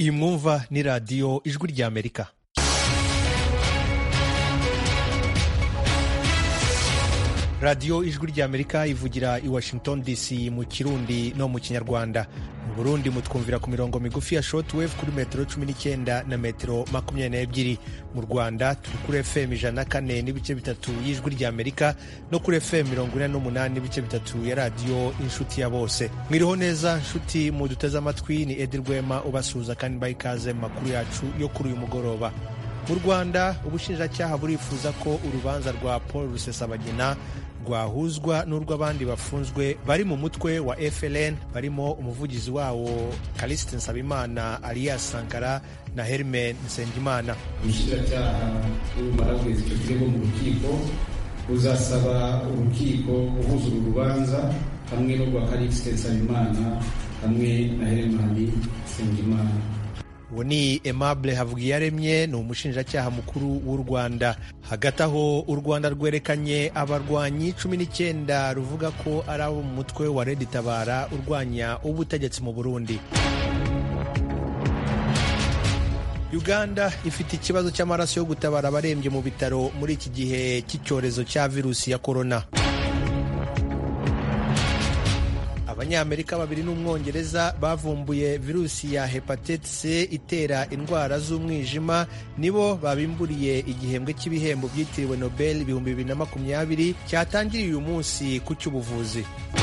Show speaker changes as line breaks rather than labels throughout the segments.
iyi mwumva ni radiyo ijwi ry'amerika radiyo ijwi ry'amerika ivugira i washington dc mu kirundi no mu kinyarwanda mu burundi mutwumvira ku mirongo migufi ya shortwave kuri metero cumi n'icyenda na metero makumyabiri n'ebyiri mu rwanda turi kuri fm ijana na kane n'ibice bitatu y'ijwi ry'amerika no kuri fm mirongo ine n'umunani n'ibice bitatu ya radiyo inshuti ya bose mwiriho neza nshuti muduteze amatwi ni edi rwema ubasuhuza kandi mbaha ikaze mu makuru yacu yo kuri uyu mugoroba mu rwanda ubushinjacyaha burifuza ko urubanza rwa paul rusesabagina rwahuzwa n'urw'abandi bafunzwe bari mu mutwe wa FLN barimo umuvugizi wawo Callixte Nsabimana alias Sankara na Hermen Nsengimana.
ubushinjacyaha nibumara kugeza icyo kirego mu rukiko ruzasaba urukiko guhuza uru rubanza hamwe n'urwa Callixte Nsabimana hamwe na Hermen Nsengimana
uwo ni Aimable Havugiyaremye ni umushinjacyaha mukuru w'u Rwanda hagati aho u Rwanda rwerekanye abarwanyi cumi n'icyenda ruvuga ko ari abo mu mutwe wa Red Tabara urwanya ubutegetsi mu Burundi Uganda ifite ikibazo cy'amaraso yo gutabara abarembye mu bitaro muri iki gihe cy'icyorezo cya virusi ya korona abanyamerika babiri n'umwongereza bavumbuye virusi ya hepatite c itera indwara z'umwijima nibo babimburiye igihembwe cy'ibihembo byitiriwe nobel ibihumbi bibiri na makumyabiri cyatangiriye uyu munsi ku cy'ubuvuzi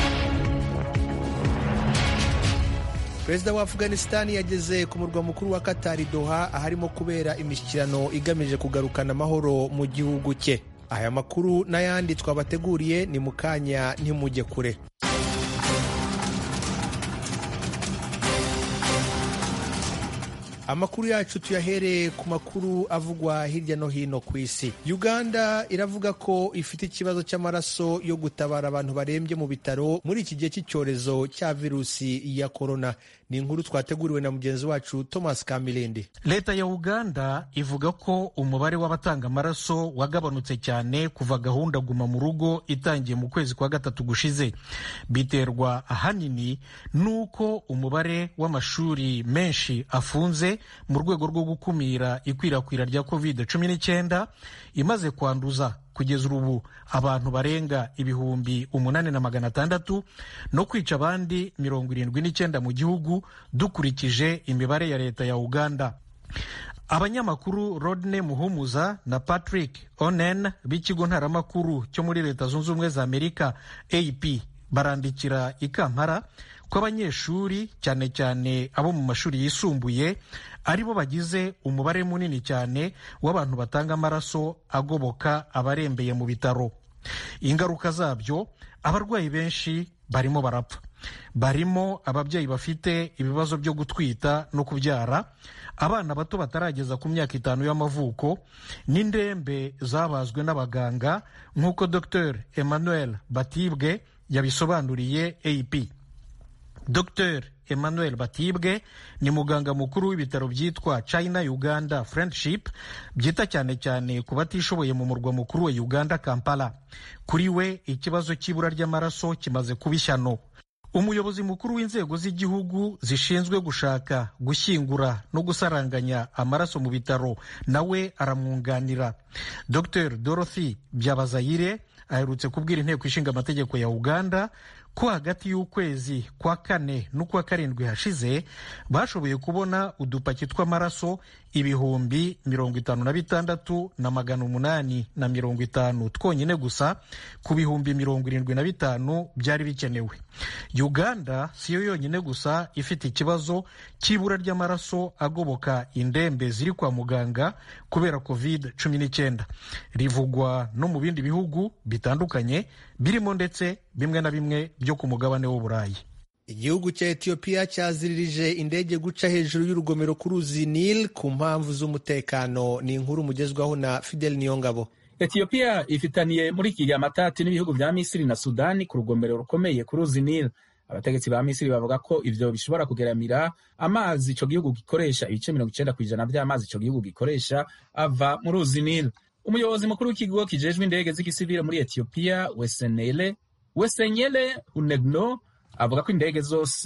perezida wa afghanistan yageze ku murwa mukuru wa katari doha aharimo kubera imishyikirano igamije kugarukana amahoro mu gihugu cye aya makuru n'ayandi twabateguriye ni mu kanya ntimujye kure amakuru yacu tuyahereye ku makuru avugwa hirya no hino ku isi uganda iravuga ko ifite ikibazo cy'amaraso yo gutabara abantu barembye mu bitaro muri iki gihe cy'icyorezo cya virusi ya korona ni inkuru twateguriwe na mugenzi wacu thomas kamilindi
leta ya uganda ivuga ko umubare w'abatanga amaraso wagabanutse cyane kuva gahunda guma mu rugo itangiye mu kwezi kwa gatatu gushize biterwa ahanini n'uko umubare w'amashuri menshi afunze mu rwego rwo gukumira ikwirakwira rya covid cumi n'icyenda imaze kwanduza kugeza ubu abantu barenga ibihumbi umunani na magana atandatu no kwica abandi mirongo irindwi n'icyenda mu gihugu dukurikije imibare ya leta ya uganda abanyamakuru rodney muhumuza na patrick onen b'ikigo ntaramakuru cyo muri leta zunze ubumwe za amerika ap barandikira i kampala ko abanyeshuri cyane cyane abo mu mashuri yisumbuye aribo bagize umubare munini cyane w'abantu batanga amaraso agoboka abarembeye mu bitaro ingaruka zabyo abarwayi benshi barimo barapfa barimo ababyeyi bafite ibibazo byo gutwita no kubyara abana bato batarageza ku myaka itanu y'amavuko n'indembe zabazwe n'abaganga nk'uko dr emmanuel batibwe yabisobanuriye ap dr emmanuel batibwe ni muganga mukuru w'ibitaro byitwa china uganda friendship byita cyane cyane ku batishoboye mu murwa mukuru wa uganda kampala kuri we ikibazo cy'ibura ry'amaraso kimaze kuba ishyano umuyobozi mukuru w'inzego z'igihugu zishinzwe gushaka gushyingura no gusaranganya amaraso mu bitaro nawe aramwunganira dr dorothy byabazayire aherutse kubwira inteko ishinga amategeko ya uganda ko hagati y'ukwezi kwa kane n'ukwa karindwi hashize bashoboye kubona udupaki tw'amaraso ibihumbi mirongo itanu na bitandatu na magana umunani na mirongo itanu twonyine gusa ku bihumbi mirongo irindwi na bitanu byari bikenewe uganda siyo yonyine gusa ifite ikibazo cy'ibura ry'amaraso agoboka indembe ziri kwa muganga kubera covid cumi n'icyenda rivugwa no mu bindi bihugu bitandukanye birimo ndetse bimwe na bimwe byo ku mugabane w'uburayi
igihugu cya etiyopiya cyaziririje indege guca hejuru y'urugomero ku ruzi nil ku mpamvu z'umutekano ni inkuru mugezwaho na fidel niyongabo
etiyopiya ifitaniye muri iki gihe amatati n'ibihugu bya misiri na sudani ku rugomero rukomeye ku ruzi nil abategetsi ba misiri bavuga ko ivyo bishobora kugeramira amazi ico gihugu gikoresha ibice mirongo icenda kw'ijana vy'amazi ico gihugu gikoresha ava mu ruzi nil umuyobozi mukuru w'ikigo kijejwe indege z'igisivile muri etiyopiya wesenele wesenyele unegno avuga ko indege zose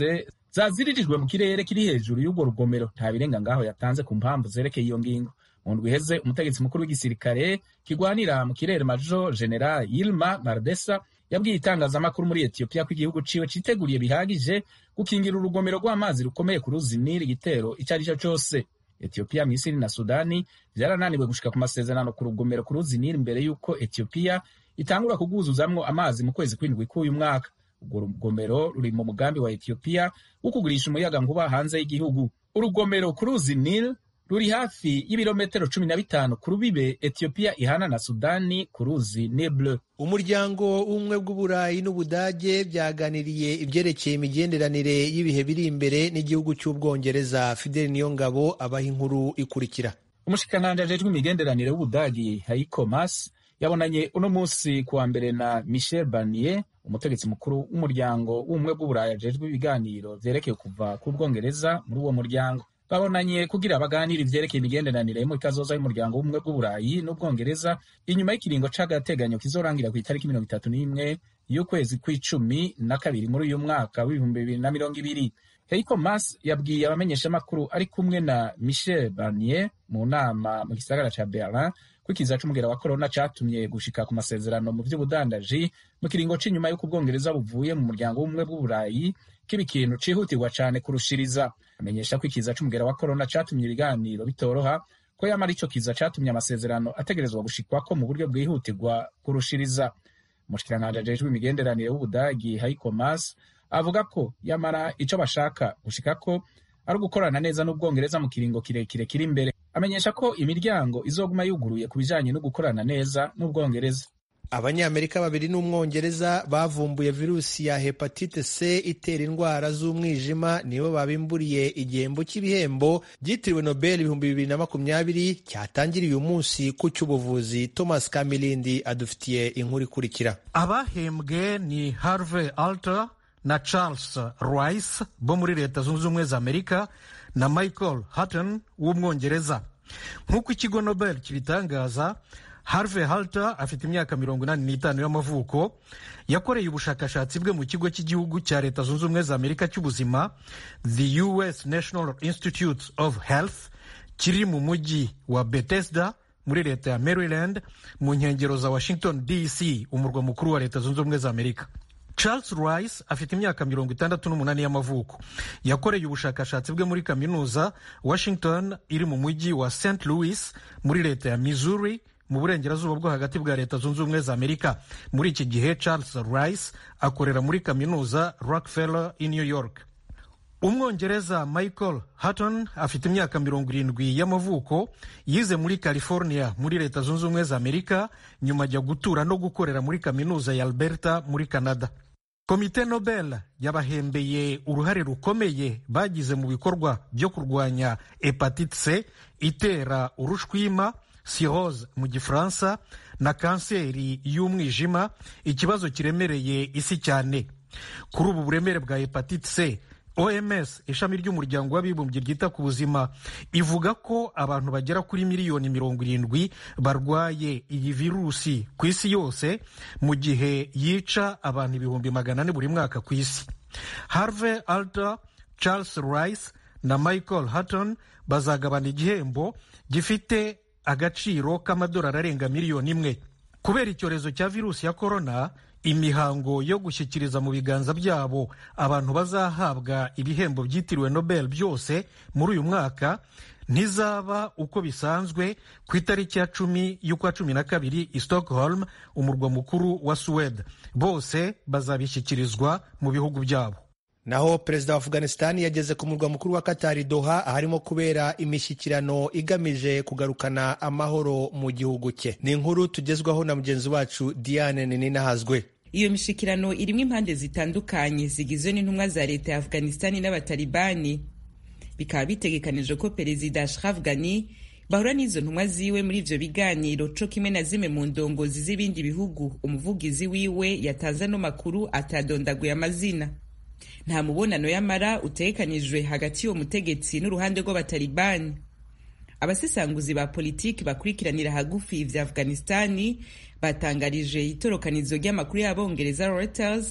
zaziririjwe mu kirere kiri hejuru y'urwo rugomero nta birenga ngaho yatanze ku mpamvu zerekeye iyo ngingo mu ndwi iheze umutegetsi mukuru w'igisirikare kigwanira mu kirere major general yilma mardesa yabwiye itangazamakuru muri etiyopiya ko igihugu ciwe citeguriye bihagije gukingira urugomero rw'amazi rukomeye ku ruzi nili igitero icyo ari cyo cyose etiyopiya misiri na sudani vyarananiwe gushika ku masezerano ku rugomero ku ruzi nili mbere y'uko etiyopiya itangura kugwuzuzamwo amazi mu kwezi kw'indwi k'uyu mwaka urwo rugomero ruri mu mugambi wa etiyopiya wo kugurisha umuyaga nkuba hanze y'igihugu urugomero ku ruzi nil ruri hafi y'ibirometero cumi na bitanu ku rubibe etiyopiya ihana na sudani ku ruzi nible
umuryango w'ubumwe bw'uburayi n'ubudage byaganiriye ibyerekeye imigenderanire y'ibihe biri imbere n'igihugu cy'ubwongereza fideli niyongabo abaha inkuru ikurikira
umushikiranganji ajejwe imigenderanire w'ubudagi heiko mas yabonanye uno munsi kuwa mbere na michel barnier umutegetsi mukuru w'umuryango w'ubumwe bw'uburayi ajejwe ibiganiro vyerekeye kuva ku bwongereza muri uwo muryango babonanye kugira baganire ivyerekeye imigenderanire yo muri kazoza y'umuryango w'ubumwe bw'uburayi n'ubwongereza inyuma y'ikiringo c'agateganyo kizorangira ku itariki mirongo itatu n'imwe y'ukwezi kw'icumi na kabiri muri uyu mwaka w'ibihumbi bibiri na mirongo ibiri heiko mas yabwiye abamenyeshamakuru ari kumwe na michel barnier mu nama mu gisagara ca berlin ko ikiza c'umugera wa korona catumye gushika ku masezerano mu vy'ubudandaji mu kiringo c'inyuma y'uko ubwongereza buvuye mu muryango w'ubumwe bw'uburayi kiba ikintu cihutirwa cane kurushiriza amenyesha ko ikiza c'umugera wa korona catumye ibiganiro bitoroha ko yamara ico kiza catumye amasezerano ategerezwa gushikwako mu buryo bwihutirwa kurushiriza umushikiranganji ajejwe imigenderanire w'ubudagi heiko mas avuga ko yamara ico bashaka gushikako ari ugukorana neza n'ubwongereza mu kiringo kirekire kiri imbere amenyesha ko imiryango izoguma yuguruye ku bijanye no gukorana neza n'ubwongereza
abanyamerika babiri n'umwongereza bavumbuye virusi ya hepatite c itera indwara z'umwijima nibo babimburiye igihembo cy'ibihembo byitiriwe nobel ibihumbi bibiri na makumyabiri cyatangiriye uyu munsi ku cy'ubuvuzi thomas kamilindi adufitiye inkuru ikurikira
abahembwe ni harvey alter na charles rice bo muri leta zunze ubumwe za amerika na michael hutton w'umwongereza nk'uko ikigo nobel kibitangaza harvey halter afite imyaka mirongo inani n'itanu y'amavuko yakoreye ubushakashatsi bwe mu kigo cy'igihugu cya leta zunze ubumwe za amerika cy'ubuzima the us national institute of health kiri mu mujyi wa bethesda muri leta ya maryland mu nkengero za washington dc umurwa mukuru wa leta zunze ubumwe za amerika charles rice afite imyaka mirongo itandatu n'umunani y'amavuko yakoreye ubushakashatsi bwe muri kaminuza washington iri mu mujyi wa st louis muri leta ya missouri mu burengerazuba bwo hagati bwa leta zunze ubumwe za amerika muri iki gihe charles rice akorera muri kaminuza rockefeller i new york umwongereza michael hutton afite imyaka mirongo irindwi y'amavuko yize muri california muri leta zunze ubumwe za amerika nyuma ajya gutura no gukorera muri kaminuza ya alberta muri canada komite nobel yabahembeye uruhare rukomeye bagize mu bikorwa byo kurwanya hepatite c itera urushwima cirrhose mu gifaransa na kanseri y'umwijima ikibazo kiremereye isi cyane kuri ubu buremere bwa hepatite c oms ishami ry'umuryango w'abibumbye ryita ku buzima ivuga ko abantu bagera kuri miliyoni mirongo irindwi barwaye iyi virusi ku isi yose mu gihe yica abantu ibihumbi magana ane buri mwaka ku isi harvey alter charles rice na michael hutton bazagabana igihembo gifite agaciro k'amadolari arenga miliyoni imwe kubera icyorezo cya virusi ya korona imihango yo gushyikiriza mu biganza byabo abantu bazahabwa ibihembo byitiriwe nobel byose muri uyu mwaka ntizaba uko bisanzwe ku itariki ya cumi y'ukwa cumi na kabiri i stockholm umurwa mukuru wa suwede bose bazabishyikirizwa mu bihugu byabo
naho perezida wa afghanistan yageze ku murwa mukuru wa katari doha aharimo kubera imishyikirano igamije kugarukana amahoro mu gihugu cye ni inkuru tugezwaho na mugenzi wacu diane ninahazwe
iyo mishikirano irimo impande zitandukanye zigizwe n'intumwa za leta ya afghanistan n'abatalibani bikaba bitegekanijwe ko perezida ashraf ghani bahura n'izo ntumwa ziwe muri ivyo biganiro co kimwe na zimwe mu ndongozi z'ibindi bihugu umuvugizi wiwe yatanze ano makuru atadondaguye amazina nta mubonano y'amara utegekanijwe hagati y'uwo mutegetsi n'uruhande rw'abatalibani abasesanguzi ba politiki bakurikiranira hagufi ivya afghanistani batangarije itorokanizo ry'amakuru y'abongereza reuters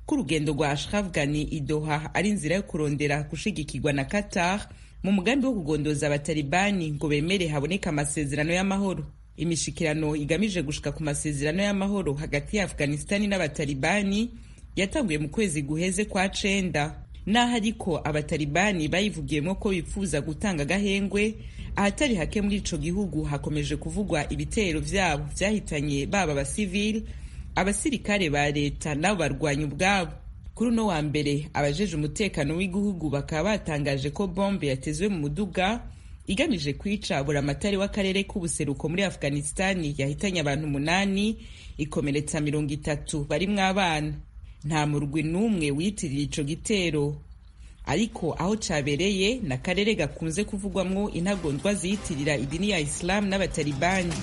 ko urugendo rwa Ashraf Ghani i Doha ari inzira yo kurondera gushigikirwa na Qatar mu mugambi wo kugondoza abatalibani ngo bemere haboneka amasezerano y'amahoro imishikirano igamije gushika ku masezerano y'amahoro hagati ya afghanistani n'abatalibani yatanguye mu kwezi guheze kwa cenda naho ariko abatalibani bayivugiyemo ko bifuza gutanga agahengwe ahatari hake muri ico gihugu hakomeje kuvugwa ibitero vyabo vyahitanye baba abasivili abasirikare ba leta nabo barwanya ubwabo kuri uno wa mbere abajeje umutekano w'igihugu bakaba batangaje ko bombe yatezwe mu muduga igamije kwica buramatari w'akarere k'ubuseruko muri afghanistani yahitanye abantu umunani ikomeretsa mirongo itatu barimwo abana nta murwi n'umwe wiyitirira ico gitero ariko aho cabereye ni akarere gakunze kuvugwamwo intagondwa ziyitirira idini ya isilamu n'abatalibani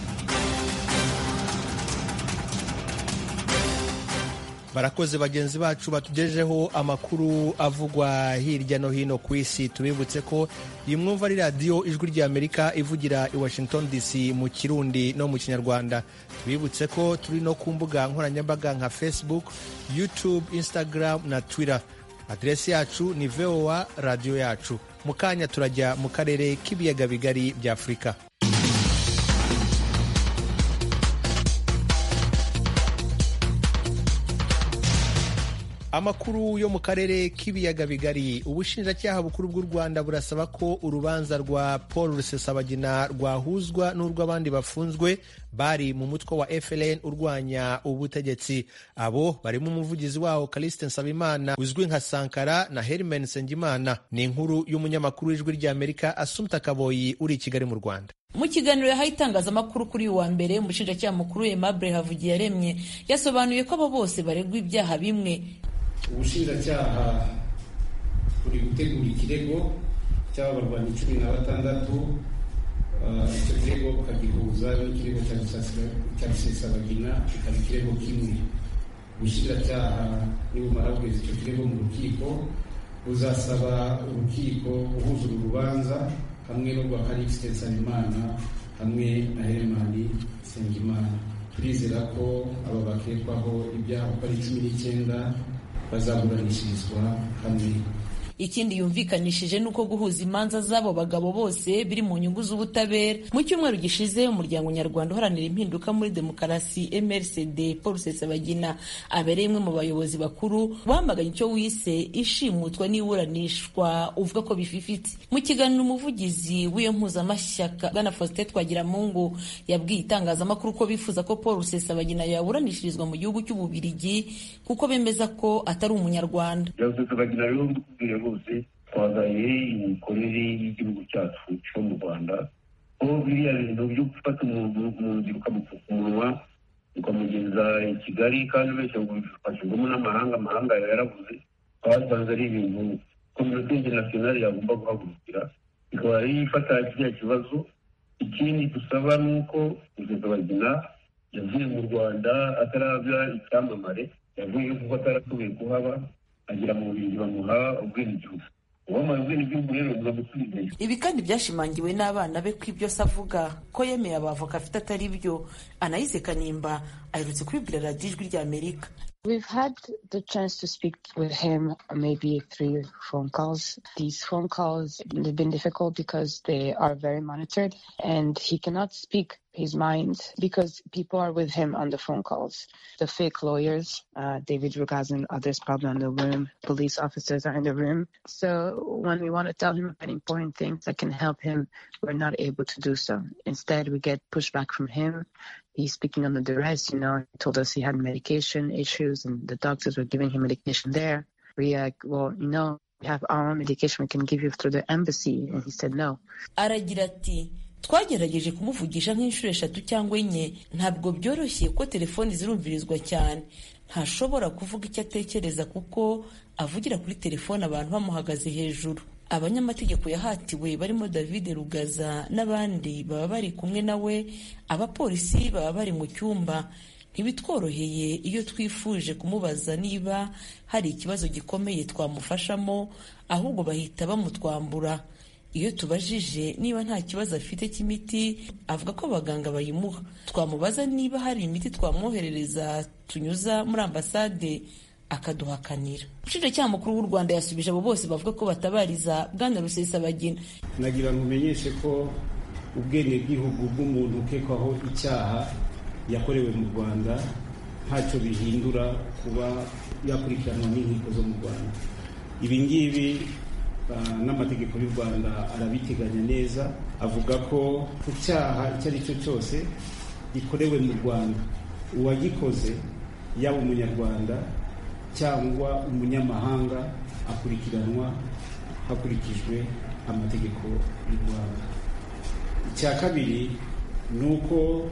barakoze bagenzi bacu batugejejeho amakuru avugwa hirya no hino ku isi tubibutse ko iyi mwumva ari radiyo ijwi ry'amerika ivugira i washington dc mu kirundi no mu kinyarwanda tubibutse ko turi no ku mbuga nkoranyambaga nka facebook youtube instagram na twitter aderesi yacu ni voa radiyo yacu mu kanya turajya mu karere k'ibiyaga bigari bya afurika amakuru yo mu karere k'ibiyaga bigari ubushinjacyaha bukuru bw'u rwanda burasaba ko urubanza rwa paul rusesabagina rwahuzwa n'urw'abandi bafunzwe bari mu mutwe wa FLN urwanya ubutegetsi abo barimo umuvugizi wawo Caliste Nsabimana uzwi nka Sankara na Hermen Sengimana ni inkuru y'umunyamakuru w'ijwi ry'Amerika Asumta Kaboyi uri i Kigali mu Rwanda
mu kiganiro yahaye itangazamakuru kuri uyu wa mbere umushinjacyaha mukuru Aimable Havugiyaremye yasobanuye ko abo bose baregwa ibyaha bimwe
ubushinjacyaha buri gutegura ikirego cy'abarwanyi cumi na batandatu icyo kirego bukagihuza n'ikirego cya rusesabagina kikaba ikirego kimwe ubushinjacyaha nibumara kugeza icyo kirego mu rukiko buzasaba urukiko guhuza uru rubanza hamwe n'urwa karikisite nsabimana hamwe na heremani sengimana turizera ko aba bakekwaho ibyaha uko ari cumi n'icyenda bazaburanishirizwa hamwe
ikindi yumvikanishije ni uko guhuza imanza z'abo bagabo bose biri mu nyungu z'ubutabera mu cyumweru gishize umuryango nyarwanda uharanira impinduka muri demokarasi mrcd paul rusesabagina abereye umwe mu bayobozi bakuru wamaganye icyo wise ishimutwa n'iburanishwa uvuga ko bififitse mu kiganiro umuvugizi w'iyo mpuzamashyaka bwana faustin twagiramungu yabwiye itangazamakuru ko bifuza ko paul rusesabagina yaburanishirizwa mu gihugu cy'ububirigi kuko bemeza ko atari umunyarwanda
bose twagaye imikorere y'igihugu cyacu cyo mu rwanda ko biriya bintu byo gufata umuntu mu nzira ukamupfuka umunwa ukamugeza i kigali kandi wese ngo bifashijwemo n'amahanga amahanga yarabuze twasanze ari ibintu kominote interinasiyonari yagomba guhagurukira ikaba ari ifata kiriya kibazo ikindi dusaba ni uko bagina yavuye mu rwanda atarabya icyamamare yavuye kuko atarashoboye kuhaba agira mu bubiri bamuha ubwenegihugu uwamuhaye ubwenegihugu rero buramusubizayo
ibi kandi byashimangiwe n'abana be ko ibyo se avuga ko yemeye abavoka afite atari byo anayize kanimba aherutse kubibwira radiyo ijwi rya amerika
We've had the chance to speak with him maybe three phone calls. These phone calls have been difficult because they are very monitored and he cannot speak his mind because people are with him on the phone calls. The fake lawyers, uh, David Rugaz and others probably in the room, police officers are in the room. So when we want to tell him about important things that can help him, we're not able to do so. Instead, we get pushback from him. He's speaking under duress, you know, he told us he had medication issues and the doctors were giving him medication there. We like, well, you know, we have our own medication we can give you through the embassy. And he said no.
aragira ati twagerageje kumuvugisha nk'inshuro eshatu cyangwa enye ntabwo byoroshye ko telefoni zirumvirizwa cyane ntashobora kuvuga icyo atekereza kuko avugira kuri telefone abantu bamuhagaze hejuru abanyamategeko yahatiwe barimo david rugaza n'abandi baba bari kumwe nawe abapolisi baba bari mu cyumba ntibitworoheye iyo twifuje kumubaza niba hari ikibazo gikomeye twamufashamo ahubwo bahita bamutwambura iyo tubajije niba nta kibazo afite cy'imiti avuga ko abaganga bayimuha twamubaza niba hari imiti twamwoherereza tunyuza muri ambasade akaduhakanira umushinjacyaha mukuru w'u rwanda yasubije abo bose bavuga ko batabariza bwana rusesabagina
nagira ngo umenyeshe ko ubwenegihugu bw'umuntu ukekwaho icyaha yakorewe mu rwanda ntacyo bihindura kuba yakurikiranwa n'inkiko zo mu rwanda ibi ngibi n'amategeko y'u rwanda arabiteganya neza avuga ko ku cyaha icyo ari cyo cyose gikorewe mu rwanda uwagikoze yaba umunyarwanda cyangwa umunyamahanga akurikiranwa hakurikijwe amategeko y'u rwanda icya kabiri ni uko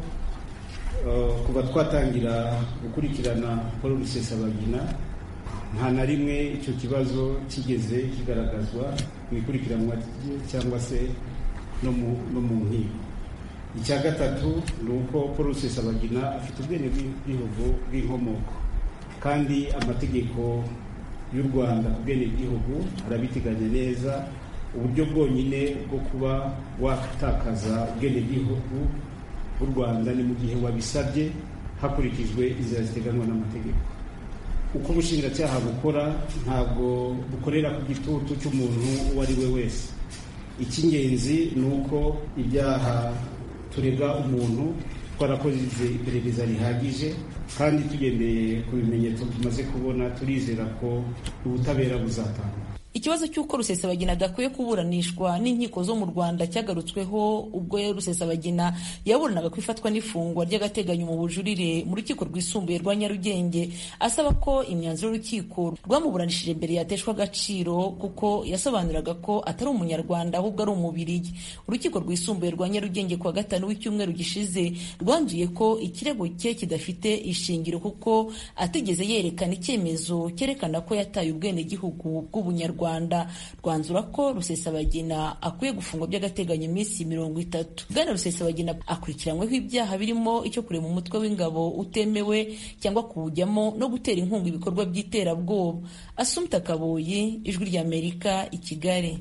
kuba twatangira gukurikirana paul rusesabagina nta na rimwe icyo kibazo kigeze kigaragazwa mu ikurikiranwa cyangwa se no mu nkiko icya gatatu ni uko paul rusesabagina afite ubwene bw'igihugu bw'inkomoko kandi amategeko y'u rwanda ku bwene bw'igihugu arabiteganya neza uburyo bwonyine bwo kuba watakaza ubwene bw'igihugu bw'u rwanda ni mu gihe wabisabye hakurikijwe inzira ziteganywa n'amategeko uko ubushinjacyaha bukora ntabwo bukorera ku gitutu cy'umuntu uwo ari we wese icy'ingenzi ni uko ibyaha turega umuntu twarakoze iperereza rihagije kandi tugendeye ku bimenyetso tumaze kubona turizera ko ubutabera buzatanga
ikibazo cy'uko rusesabagina adakwiye kuburanishwa n'inkiko zo mu rwanda cyagarutsweho ubwo rusesabagina yaburanaga ku ifatwa n'ifungwa ry'agateganyo mu bujurire mu rukiko rwisumbuye rwa nyarugenge asaba ko imyanzuro y'urukiko rwamuburanishije mbere yateshwa agaciro kuko yasobanuraga ko atari umunyarwanda ahubwo ari umubirigi urukiko rwisumbuye rwa nyarugenge kuwa gatanu w'icyumweru gishize rwanzuye ko ikirego cye kidafite ishingiro kuko atigeze yerekana icyemezo cyerekana ko yataye ubwenegihugu bw'ubunyarwanda rwanda rwanzura ko rusesabagina akwiye gufungwa by'agateganyo iminsi mirongo itatu bwana rusesabagina akurikiranyweho ibyaha birimo icyo kurema umutwe w'ingabo utemewe cyangwa kuwujyamo no gutera inkunga ibikorwa by'iterabwoba asumta kaboyi ijwi ry'amerika i kigali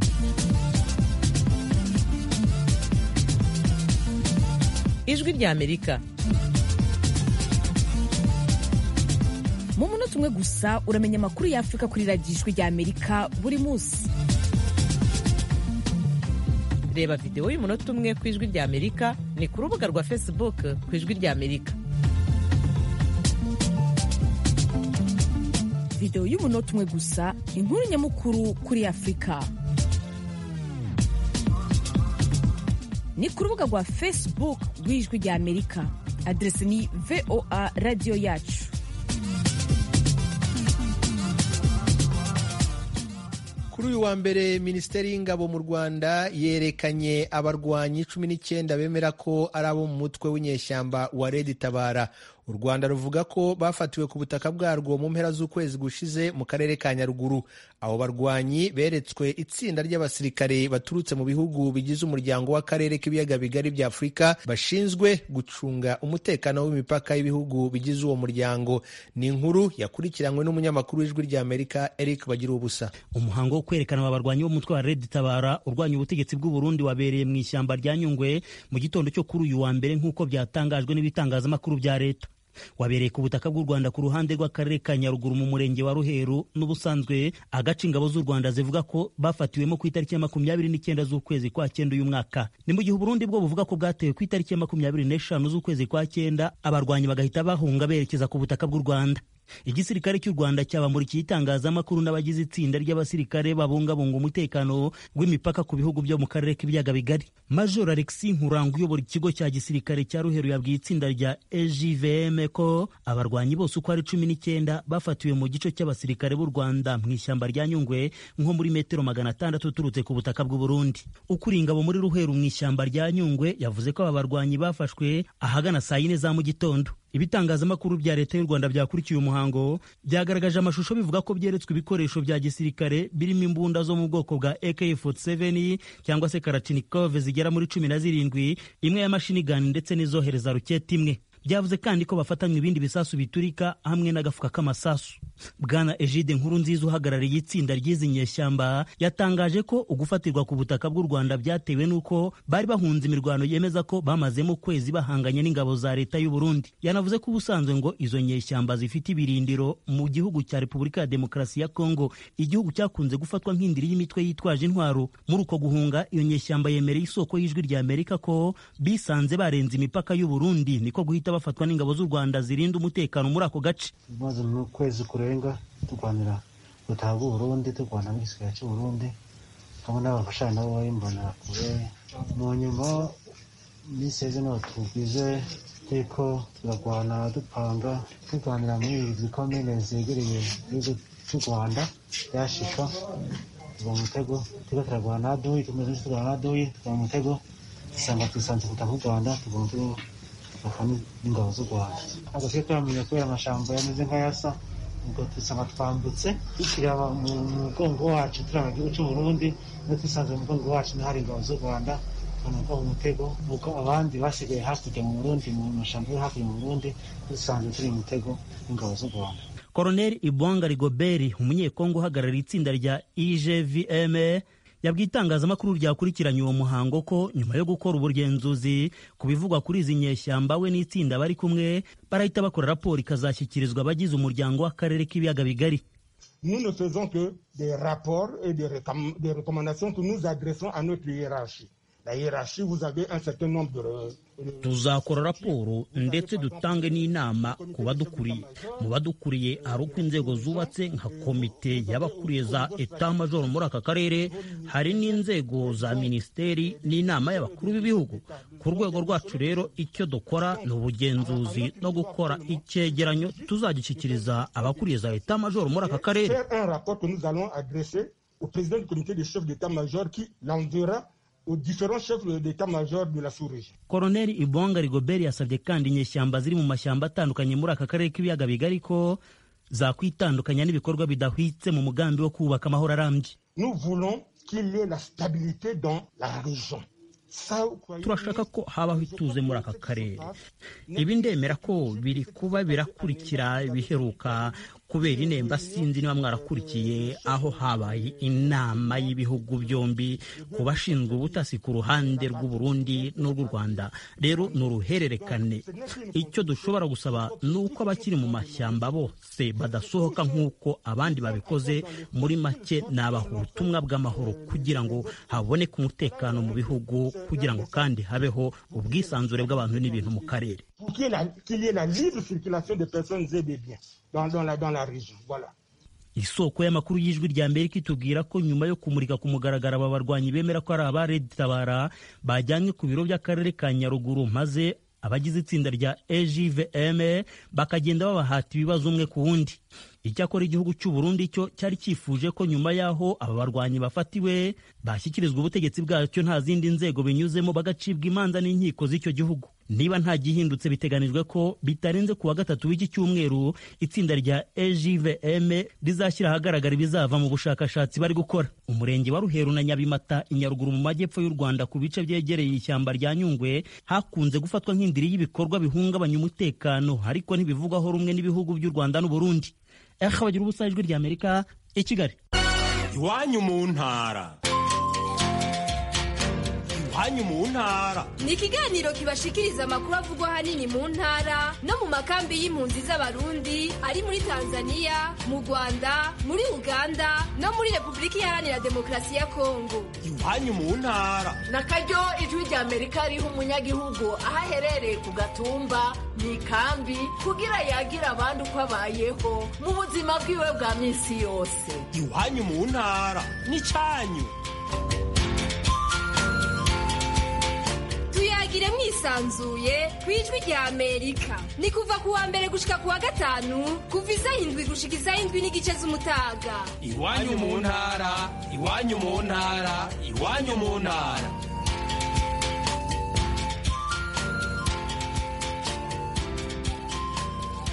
ijwi ry'amerika mu munota umwe gusa uramenya amakuru y'afurika kuri radiyo ijwi ry'amerika buri munsi reba videwo y'umunota umwe ku ijwi ry'amerika ni ku rubuga rwa facebook ku ijwi ry'amerika videwo y'umunota umwe gusa inkuru nyamukuru kuri afurika ni ku rubuga rwa facebook rw'ijwi ry'amerika aderesi ni voa radiyo yacu
kuri uyu wa mbere minisiteri y'ingabo mu rwanda yerekanye abarwanyi cumi n'icyenda bemera ko ari abo mu mutwe w'inyeshyamba wa redi tabara u rwanda ruvuga ko bafatiwe ku butaka bwarwo mu mpera z'ukwezi gushize mu karere ka nyaruguru abo barwanyi beretswe itsinda ry'abasirikare baturutse mu bihugu bigize umuryango w'akarere k'ibiyaga bigari bya afurika bashinzwe gucunga umutekano w'imipaka y'ibihugu bigize uwo muryango ni inkuru yakurikiranywe n'umunyamakuru w'ijwi ry'amerika eric bagira ubusa
umuhango wo kwerekana aba barwanyi b'umutwe wa redi tabara urwanya ubutegetsi bw'u Burundi wabereye mu ishyamba rya nyungwe mu gitondo cyo kuri uyu wa mbere nk'uko byatangajwe n'ibitangazamakuru bya leta wabereye ku butaka bw'u Rwanda ku ruhande rw'akarere ka Nyaruguru mu murenge wa Ruheru n'ubusanzwe agace ingabo z'u Rwanda zivuga ko bafatiwemo ku itariki ya makumyabiri n'icyenda z'ukwezi kwa cyenda uyu mwaka ni mu gihe Burundi bwo buvuga ko bwatewe ku itariki ya makumyabiri n'eshanu z'ukwezi kwa cyenda abarwanyi bagahita bahunga berekeza ku butaka bw'u Rwanda igisirikare cy'u rwanda cyabamurikiye itangazamakuru n'abagize itsinda ry'abasirikare babungabunga umutekano w'imipaka ku bihugu byo mu karere k'ibiyaga bigari major alexis nkuranga uyobora ikigo cya gisirikare cya ruheru yabwiye itsinda rya egvm ko abarwanyi bose uko ari cumi n'icyenda bafatiwe mu gice cy'abasirikare b'u rwanda mu ishyamba rya nyungwe nko muri metero magana atandatu uturutse ku butaka bw'u burundi ukuri ingabo muri ruheru mu ishyamba rya nyungwe yavuze ko aba barwanyi bafashwe ahagana saa yine za mu gitondo ibitangazamakuru bya leta y'u rwanda byakurikiye umuhango byagaragaje amashusho bivuga ko byeretswe ibikoresho bya gisirikare birimo imbunda zo mu bwoko bwa ak47 cyangwa se karachinikov zigera muri cumi na zirindwi imwe ya mashini gani ndetse n'izohereza ruketi imwe byavuze kandi ko bafatanywe ibindi bisasu biturika hamwe n'agafuka k'amasasu bwana egide nkuru nziza uhagarariye itsinda ry'izi nyeshyamba yatangaje ko ugufatirwa ku butaka bw'u rwanda byatewe n'uko bari bahunze imirwano yemeza ko bamazemo ukwezi bahanganye n'ingabo za leta y'u burundi yanavuze ko ubusanzwe ngo izo nyeshyamba zifite ibirindiro mu gihugu cya repubulika ya demokarasi ya kongo igihugu cyakunze gufatwa nk'indiri y'imitwe yitwaje intwaro muri uko guhunga iyo nyeshyamba yemereye isoko y'ijwi rya amerika ko bisanze barenze imipaka y'u burundi niko guhita bafatwa n'ingabo z'u rwanda zirinda umutekano muri ako gace
maze mu kwezi kurenga turwanira ubutaha bw'u burundi turwana n'igisirikare cy'u burundi hamwe n'abafashanya nabo bayimbonera kure mu nyuma minsi yeze niho tubwize turiko turarwana dupanga turwanira muri izi komine zegereye igihugu cy'u rwanda byashika tuva mu mutego turiko turarwana na aduyi tumeze neza turwana na aduyi tuva mu mutego dusanga twisanze ku butaka bw'u rwanda tugomba tugafwa n'ingabo z'u rwanda ntabwo tujya turamenya kubera amashamba yameze nk'ayasa ubwo dusanga twambutse tukiraba mu mugongo wacu turaba igihugu cy'u burundi no twisanze mu mugongo wacu n'ahari ingabo z'u rwanda tukanagwa mu mutego nuko abandi basigaye hakurya mu burundi mu mashyamba yo hakurya mu burundi dusanzwe turi mu mutego w'ingabo z'u rwanda
koroneli ibwanga rigoberi umunyekongo uhagarariye itsinda rya igvm yabwiye itangazamakuru ryakurikiranye uwo muhango ko nyuma yo gukora ubugenzuzi ku bivugwa kuri izi nyeshyamba we n'itsinda bari kumwe barahita bakora raporo ikazashyikirizwa abagize umuryango w'akarere k'ibiyaga bigari
Nous ne faisons que des rapports et des, recomm des recommandations que nous adressons à notre hiérarchie. La hiérarchie, vous avez un certain nombre de,
tuzakora raporo ndetse dutange n'inama ku badukuriye mu badukuriye hari uko inzego zubatse nka komite y'abakuriye za eta majoro muri aka karere hari n'inzego za minisiteri n'inama y'abakuru b'ibihugu ku rwego rwacu rero icyo dukora ni ubugenzuzi no gukora icyegeranyo tuzagishyikiriza abakuriye za eta majoro muri aka karere
un rapport que nous allons adresser au président du comité des chefs d'état-major qui l'enverra aux différents chefs d'état-major de la sous-région.
Koloneli Ibonga Rigobert yasabye kandi inyeshyamba ziri mu mashyamba atandukanye muri aka karere k'ibiyaga bigari ko zakwitandukanya n'ibikorwa bidahwitse mu mugambi wo kubaka amahoro arambye.
Nous voulons qu'il y ait la stabilité dans la région.
turashaka ko habaho ituze muri aka karere ibi ndemera ko biri kuba birakurikira ibiheruka kubera inemba sinzi niba mwarakurikiye aho habaye inama y'ibihugu byombi ku bashinzwe ubutasi ku ruhande rw'u Burundi n'urw'u Rwanda rero ni uruhererekane icyo dushobora gusaba ni uko abakiri mu mashyamba bose badasohoka nk'uko abandi babikoze muri make ni abaha ubutumwa bw'amahoro kugira ngo haboneke umutekano mu bihugu kugira ngo kandi habeho ubwisanzure bw'abantu n'ibintu mu karere
qu'il y ait la libre circulation des personnes et des biens dans, dans, la, dans la région. Voilà.
isoko y'amakuru y'ijwi rya amerika itubwira ko nyuma yo kumurika ku mugaragaro aba barwanyi bemera ko ari aba Red Tabara bajyanywe ku biro by'akarere ka Nyaruguru maze abagize itsinda rya EJVM bakagenda babahata ibibazo umwe ku wundi icyakora igihugu cy'u Burundi cyo cyari cyifuje ko nyuma y'aho aba barwanyi bafatiwe bashyikirizwa ubutegetsi bwacyo nta zindi nzego binyuzemo bagacibwa imanza n'inkiko z'icyo gihugu niba nta gihindutse biteganijwe ko bitarenze ku wa gatatu w'iki cyumweru itsinda rya EJVM rizashyira ahagaragara ibizava mu bushakashatsi bari gukora umurenge wa Ruheru na Nyabimata i Nyaruguru mu majyepfo y'u Rwanda ku bice byegereye ishyamba rya Nyungwe hakunze gufatwa nk'indiri y'ibikorwa bihungabanya umutekano ariko ntibivugwaho rumwe n'ibihugu by'u Rwanda n'u Burundi aha bagira ubusa ijwi rya Amerika i Kigali
iwanyu mu ntara iwanyu mu ntara
ni ikiganiro kibashikiriza amakuru avugwa ahanini mu ntara no mu makambi y'impunzi z'abarundi ari muri tanzania mu rwanda muri uganda no muri repubulika iharanira demokarasi ya kongo
iwanyu mu ntara
na karyo ijwi rya amerika riha umunyagihugu aho aherereye ku gatumba mu ikambi kugira yagira abandi uko abayeho mu buzima bwiwe bwa minsi yose
iwanyu mu ntara n'icyanyu
tuyagire mwisanzuye ku ijwi rya amerika ni kuva ku wa mbere gushika ku wa gatanu kuva isaha indwi gushika isaha indwi n'igice z'umutaga
iwanyu mu ntara iwanyu mu ntara iwanyu mu ntara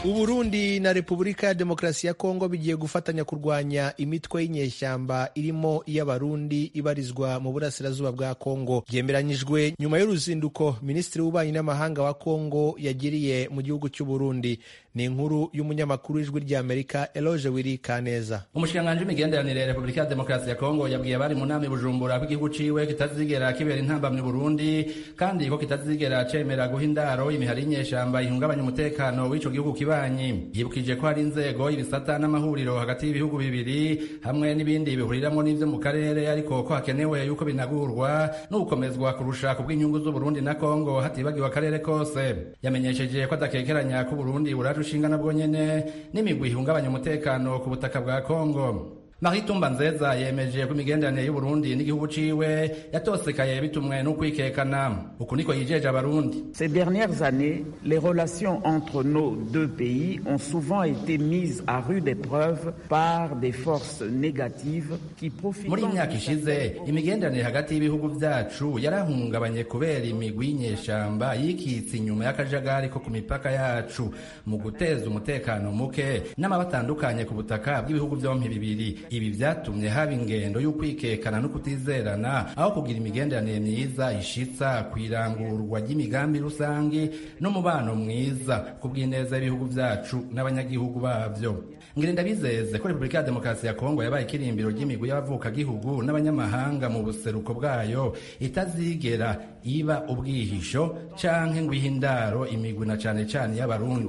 uburundi na repubulika ya demokarasi ya kongo bigiye gufatanya kurwanya imitwe y'inyeshyamba irimo iy'abarundi ibarizwa mu burasirazuba bwa kongo byemeranyijwe nyuma y'uruzinduko minisitiri w'ububanyi n'amahanga wa kongo yagiriye mu gihugu cy'uburundi ni inkuru y'umunyamakuru w'ijwi ry'amerika eloge wiri kaneza
umushikiranganji w'imigenderanire ya repubulika ya demokarasi ya kongo yabwiye abari mu nama i bujumbura ko igihugu ciwe kitazigera kibera intambamyi burundi kandi ko kitazigera cemera guha indaro imihari y'inyeshamba ihungabanya umutekano w'ico gihugu kibanyi yibukije ko hari inzego ibisata n'amahuriro hagati y'ibihugu bibiri hamwe n'ibindi bihuriramwo n'ivyo mu karere ariko ko hakenewe yuko binagurwa no gukomezwa kurusha ku bw'inyungu z'uburundi na kongo hatibagiwe akarere kose yamenyesheje ko adakekeranya ko uburundi buraje ushinga nabwo nyene n'imigwi ihungabanya umutekano ku butaka bwa kongo Marie Tumba Nzeza yemeje ko imigenderanire y'Uburundi n'igihugu ciwe yatosekaye bitumwe n'ukwikekana uku niko yijeje abarundi
Ces dernières années, les relations entre nos deux pays ont souvent été mises à rude épreuve par des forces négatives qui profitent
muri iyi myaka ishize imigenderanire hagati y'ibihugu vyacu yarahungabanye kubera imigwi y'inyeshamba yikitse inyuma y'akajagari ko ku mipaka yacu mu guteza umutekano muke n'amaba atandukanye ku butaka bw'ibihugu vyompi bibiri ibi vyatumye haba ingendo y'ukwikekana no kutizerana aho kugira imigenderanire myiza ishitsa kwirangurwa ry'imigambi rusangi n'umubano mwiza ku bw'ineza y'ibihugu vyacu n'abanyagihugu bavyo ngire ndabizeze ko repubulika ya demokarasi ya kongo yabaye ikirimbiro ry'imigwi y'abavukagihugu n'abanyamahanga mu buseruko bwayo itazigera iba ubwihisho canke ngo ihe indaro imigwi na cane cane y'abarundi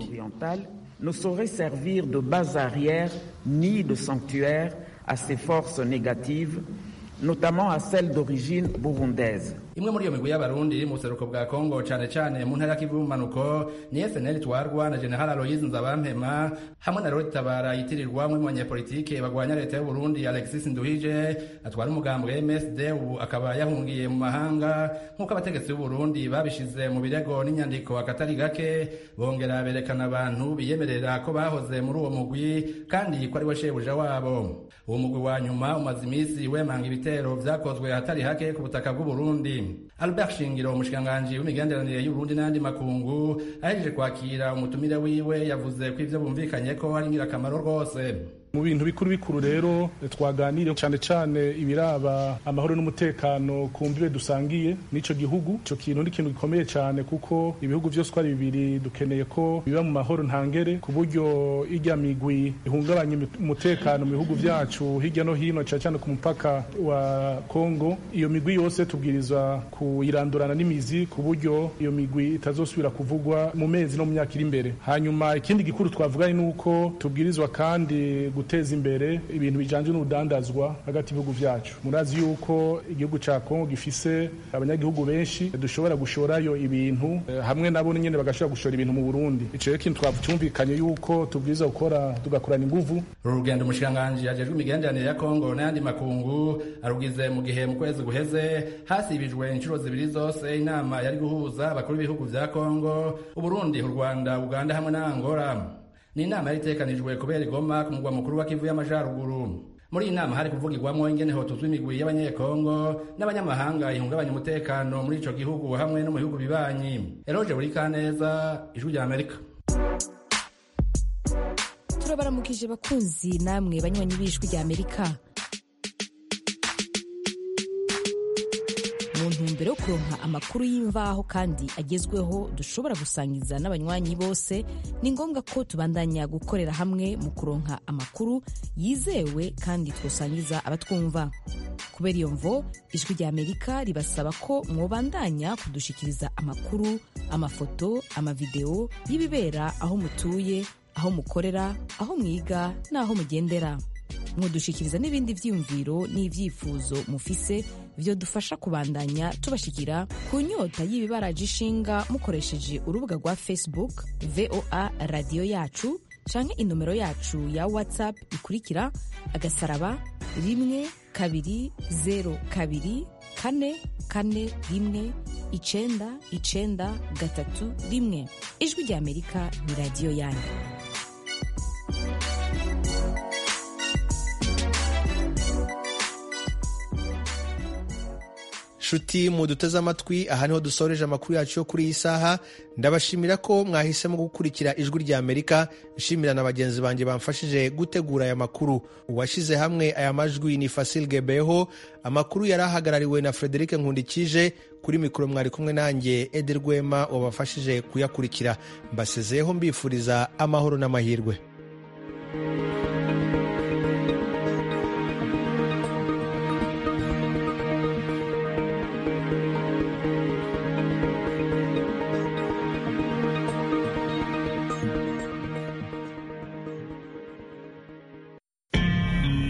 ne saurait servir de base arrière ni de sanctuaire à ces forces négatives, notamment à celles d'origine burundaise.
imwe muri iyo migwi y'abarundi iri mu buseruko bwa kongo cane cane mu ntara y'ikivu y'ubumanuko ni snl twarwa na general aloyizi nzabampema hamwe na rodi tabara yitirirwa umwe mu banyepolitike bagwanya leta y'uburundi alexis nduhije atwara umugambwe msd ubu akaba yahungiye mu mahanga nk'uko abategetsi b'uburundi babishize mu birego n'inyandiko akatari gake bongera berekana abantu biyemerera ko bahoze muri uwo mugwi kandi ko ari we shebuja wabo uwo mugwi wa nyuma umaze iminsi wemanga ibitero vyakozwe ahatari hake ku butaka bw'uburundi albert shingiro umushikiranganji w'imigenderanire y'uburundi n'ayandi makungu ahejeje kwakira umutumire wiwe yavuze ko ivyo bumvikanye ko ari ingirakamaro rwose
mu bintu bikuru bikuru rero twaganire cyane cyane ibiraba amahoro n'umutekano ku mbibe dusangiye n'ico gihugu ico kintu ni ikintu gikomeye cyane kuko ibihugu vyose uko ari bibiri dukeneye ko biba mu mahoro ntangere ku buryo irya migwi ihungabanya umutekano mu bihugu vyacu hirya no hino cyane cyane ku mupaka wa Kongo iyo migwi yose tubwirizwa kuyirandurana n'imizi ku buryo iyo migwi itazosubira kuvugwa mu mezi no mu myaka iri imbere hanyuma ikindi gikuru twavuganye nuko tubwirizwa kandi guteza imbere ibintu bijanye n'urudandazwa hagati y'ibihugu vyacu murazi yuko igihugu ca Kongo gifise abanyagihugu benshi dushobora gushorayo ibintu hamwe nabo nyene bagashobora gushora ibintu mu Burundi ico rero kintu twavyumvikanye yuko tubwiza gukora tugakorana inguvu
uru rugendo umushikiranganji ajejwe imigenderanire ya Kongo n'ayandi makungu arugize mu gihe mu kwezi guheze hasibijwe inshuro zibiri zose inama yari guhuza abakuru b'ibihugu vya Kongo Uburundi u Rwanda Uganda hamwe na Angola ni inama yari itekanijwe kubera igoma ku mugwa mukuru wa Kivu y'Amajaruguru muri iyi nama hari kuvugirwamo ingene hotuzwa imigwi y'abanyekongo n'abanyamahanga ihungabanya umutekano muri ico gihugu hamwe no mu bihugu bibanyi eroje buri kaneza ijwi rya amerika
turabaramukije bakunzi namwe banywanyi b'ijwi rya amerika mu ntumbero yo kuronka amakuru y'imvaho kandi agezweho dushobora gusangiza n'abanywanyi bose ni ngombwa ko tubandanya gukorera hamwe mu kuronka amakuru yizewe kandi twosangiza abatwumva kubera iyo mvo ijwi rya amerika ribasaba ko mwobandanya kudushikiriza amakuru amafoto amavideo y'ibibera aho mutuye aho mukorera aho mwiga n'aho mugendera mudushikiriza n'ibindi vyiyumviro n'ivyifuzo mufise vyo dufasha kubandanya tubashikira ku nyota y'ibibaraje ishinga mukoresheje urubuga rwa facebook voa radiyo yacu canke inomero yacu ya whatsapp ikurikira agasaraba rimwe kabiri zero kabiri kane kane rimwe icenda icenda gatatu rimwe ijwi rya amerika ni radiyo yanyu
nshuti muduteze amatwi aha niho dusoreje amakuru yacu yo kuri iyi saha ndabashimira ko mwahisemo gukurikira ijwi rya amerika nshimira na bagenzi banjye bamfashije gutegura aya makuru uwashyize hamwe aya majwi ni fasil gebeho amakuru yari ahagarariwe na frederic nkundikije kuri mikoro mwari kumwe nanjye edi rwema wabafashije kuyakurikira mbasezeyeho mbifuriza amahoro n'amahirwe